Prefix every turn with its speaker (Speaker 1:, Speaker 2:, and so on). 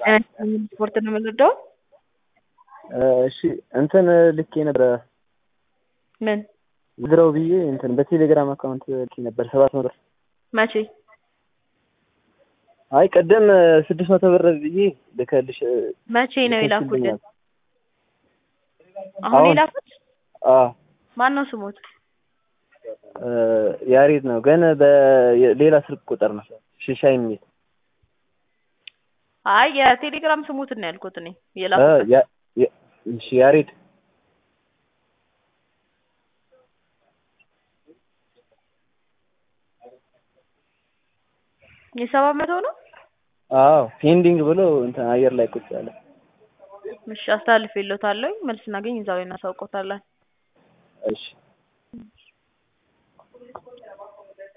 Speaker 1: ስፖርት ነው የምንወደው።
Speaker 2: እሺ እንትን ልኬ ነበረ
Speaker 1: ምን
Speaker 2: ዝረው ብዬ እንትን በቴሌግራም አካውንት ልኬ ነበር ሰባት መቶ
Speaker 1: መቼ?
Speaker 2: አይ ቀደም ስድስት መቶ ብር ብዬ ልከልሽ
Speaker 1: መቼ ነው የላኩልን?
Speaker 2: ልከሽልኛል።
Speaker 1: አሁን
Speaker 2: አሁን?
Speaker 1: የላኩት
Speaker 2: አዎ
Speaker 1: ማን ነው ስሙት?
Speaker 2: እ ያሬድ ነው ግን በሌላ ስልክ ቁጥር ነው ሽሻይ የሚል
Speaker 1: አይ የቴሌግራም ስሙትን ነው ያልኩት እኔ
Speaker 2: እ
Speaker 1: የላኩት
Speaker 2: ያ- ያ- እሺ ያሬድ
Speaker 1: የሰባት መቶ ነው።
Speaker 2: አዎ ፔንዲንግ ብሎ እንትን አየር ላይ ቁጭ ያለ
Speaker 1: እሺ አስተላልፌልዎታለሁ። መልስ እናገኝ እዛው ላይ እናሳውቅዎታለን።
Speaker 2: እሺ